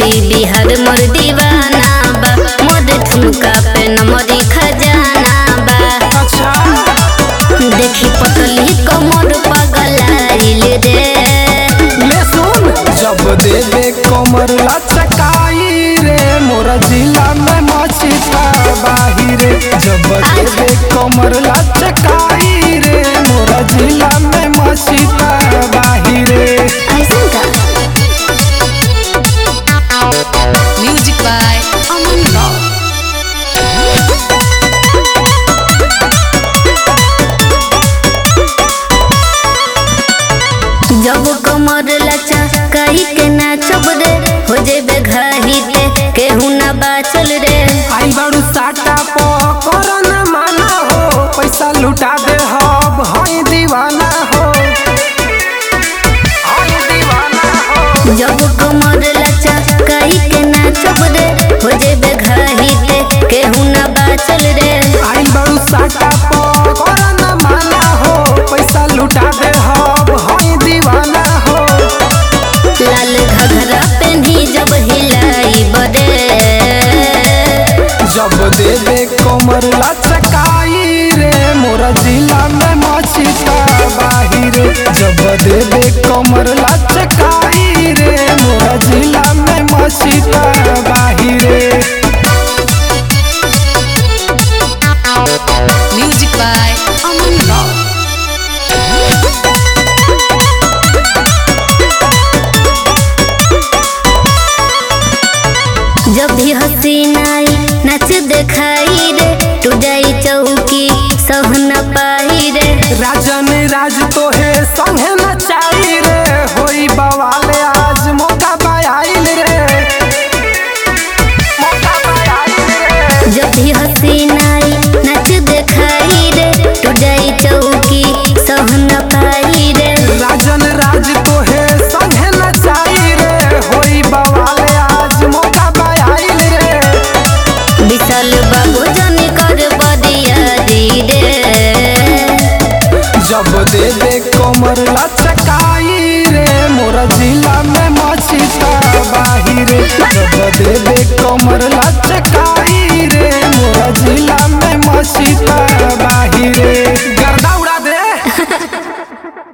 UP Bihar मोर दीवाना बा मोर ठुमका पे नमरी खजाना बा अच्छा देखी पतली कमर पगलाइल रे ले सुन जब देवे कमर लचकाई रे मोरा जिला में मची बाहिरे जब देवे कमर लचकाई रे मोरा जिला में मची बाहिरे ऐसन का Music by Aman Rao. जब कमर लचा कही के नाचब रे हो जेबे घाही पे केहू ना बाचल रे आई बारू साटा पो करो न माना हो पैसा लुटा दे हब हई दीवाना हो हई दीवाना हो जब कमर लचा कही के नाचब रे हो जेबे घाही पे केहू ना बाचल रे आई बारू साटा पो करो न माना हो पैसा लुटा दे हब हई दीवाना हो लाल घघरा पेन्ही जब हिलाई बरे जब देवे कमर लचकाई रे मोरा जिला में मची बाहिरे जब देवे कमर लच